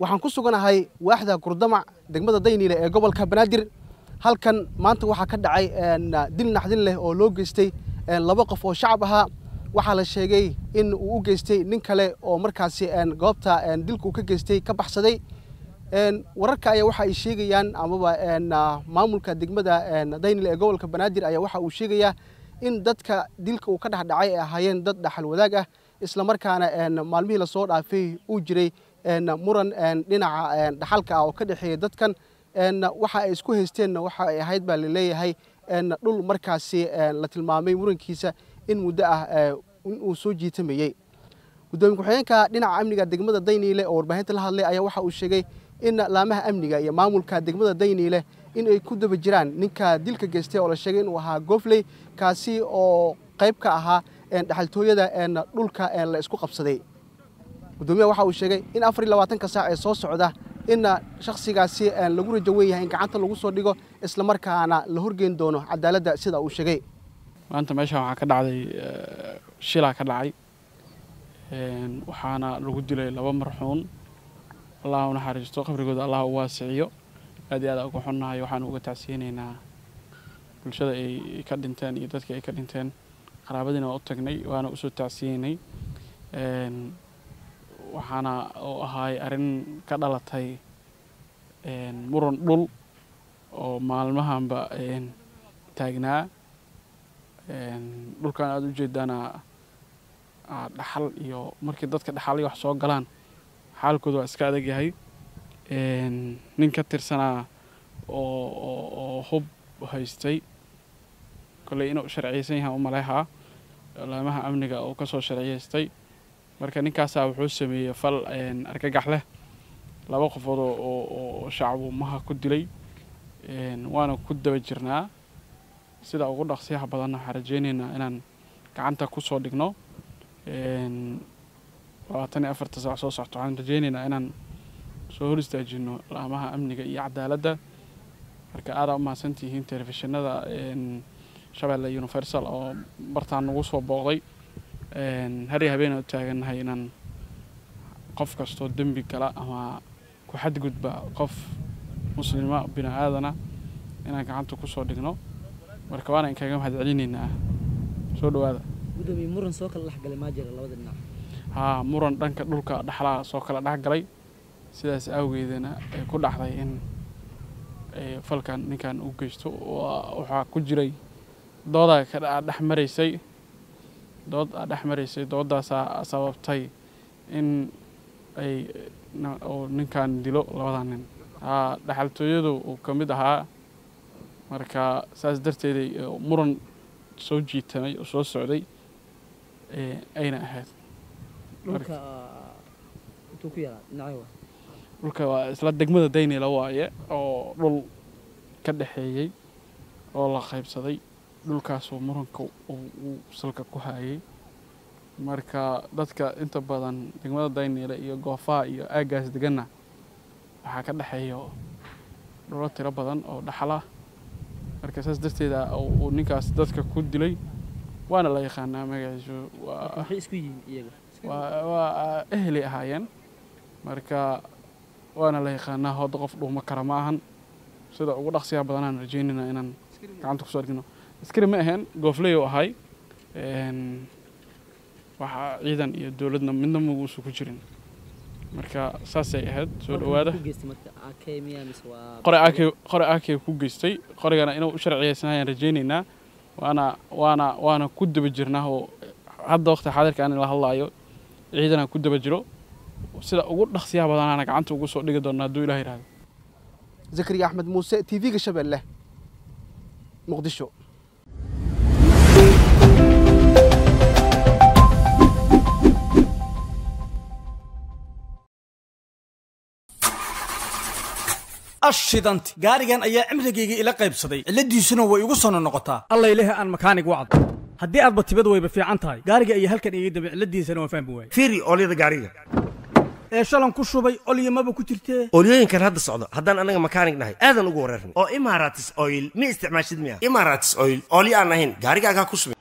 waxaan ku suganahay waaxda gurdamac degmada dayniile ee gobolka banaadir halkan maanta waxaa ka dhacay dil naxdin leh oo loo geystay laba qof oo shacab ahaa waxaa la sheegay in uu u geystay nin kale oo markaasi goobta dilka uu ka geystay ka baxsaday wararka ayaa waxa ay sheegayaan amaba maamulka degmada daynil ee gobolka banaadir ayaa waxa uu sheegayaa in dadka dilka uu ka dhex dhacay ay ahaayeen dad dhaxal wadaag ah islamarkaana maalmihii lasoo dhaafay uu jiray muran dhinaca dhaxalka ah oo ka dhexeeya dadkan waxa ay isku haysteenna waxa ay ahayd baa laleeyahay dhul markaasi la tilmaamay murankiisa in muddo ah inuu soo jiitamayey gudoomiye ku-xigeenka dhinaca amniga degmada dayniile oo warbaahinta la hadlay ayaa waxa uu sheegay in laamaha amniga iyo maamulka degmada dayniile in ay ku daba jiraan ninka dilka geystay oo la sheegay inuu ahaa gofley kaasi oo qayb ka ahaa dhexaltooyada dhulka la isku qabsaday gudoomiyaha waxa uu sheegay in afar iyo labaatanka saac ee soo socda in shakhsigaasi lagu rajo wen yahay in gacanta lagu soo dhigo islamarkaana la horgeyn doono cadaaladda sida uu sheegay maanta meeshaan waxaa ka dhacday shilaa ka dhacay waxaana lagu dilay laba marxuun allah u naxariisto qabrigooda allah u waasiciyo aad iyo aad uga xunnahay waxaan uga tacsiyeynaynaa bulshada ay ka dhinteen iyo dadkii ay ka dhinteen qaraabadiina waa u tagnay waana usoo tacsiyeynay waxaana oo ahaay arrin ka dhalatay muran dhul oo maalmahanba taagnaa dhulkan aada u jeedaana dhaxal iyo markii dadka dhaxalay wax soo galaan xaalkooda waa iska adag yahay nin ka tirsanaa oo hub haystay kolley inuu sharciyeysan yahay u maleehaa laamaha amniga oo kasoo sharciyeystay marka ninkaasaa wuxuu sameeyey fal argagax leh laba qofood oo shacbu maha ku dilay waana ku daba jirnaa sida ugu dhaqsiyaha badanna waxaan rajeyneynaa inaan gacanta kusoo dhigno labaatan iyo afarta saac soo socto waxaan rajeyneynaa inaan soo hor istaajino laamaha amniga iyo cadaaladda marka aadaa u mahadsantihiin telefishinada shabeelle universal oo bartaan nagu soo booqday har iyo habeen u taagannahay inaan qof kastoo dembi gala ama ku xadgudba qof muslima bini aadana inaan gacanta kusoo dhigno marka waana inkaga mahad celinaynaa soo dhawaada muran soo kala dhexgalay maa jira labada dhinac haa muran dhanka dhulka dhaxlaha soo kala dhexgalay sidaas awgeedana ay ku dhacday in falkan ninkan u geysto waxaa ku jiray doodaa ka dhex maraysay dood aa dhex maraysay doodaasaa sababtay in ay ninkan dilo labada nin haa dhexaltooyadu uu ka mid ahaa marka saas darteeday muran soo jiitamay oo soo socday ayna ahayd dhulka waa isla degmada daynila waaye oo dhul ka dhexeeyey oo la qaybsaday dhulkaasoo muranka uu salka ku hayay marka dadka inta badan degmada daynile iyo goofaha iyo aaggaas deganna waxaa ka dhexeeyo dhulo tiro badan oo dhaxlah marka saas darteeda uu ninkaas dadka ku dilay waana la yaqaanaa magaciisu waa ehelay ahaayeen marka waana la yaqaanaa hooda qof dhuuma kara ma ahan sida ugu dhaqsiyaa badanaan rajeynayna inaan gacanta kusoo dhigno askari ma aheen goofley u ahay waxaa ciidan iyo dowladna midna maguusu ku jirin marka saasay ahayd soo dhawaada qore akey ku geystay qorigana inuu u sharciyeysanaayaan rajeynaynaa waana waana waana ku daba jirnaa oo hadda waqti xaadirka aan la hadlaayo ciidana ku daba jiro sida ugu dhaqsiyaha badanaana gacanta ugu soo dhigi doona hadduu ilah yihahdo zakariya axmed muuse t v-ga shabeelle muqdisho ashidanti gaarigan ayaa cimrigayga ila qaybsaday cilladiisuna way igu sono noqotaa allayleh aan makaanig wacdo haddii aadba tibad wayba fiican tahay gaariga ayaa halkan iga dambe cilladiisana waan fahmi waayey fiiri oolyada gaariga ee shalan ku shubay olyamaba ku jirtee oolyooyinkan hadda socdo haddaan annaga makaanig nahay aadan ugu wareerna oo imaratis oil ma isticmaashid miya imaratis oil oolyo aan ahayn gaarigaagaa ku subin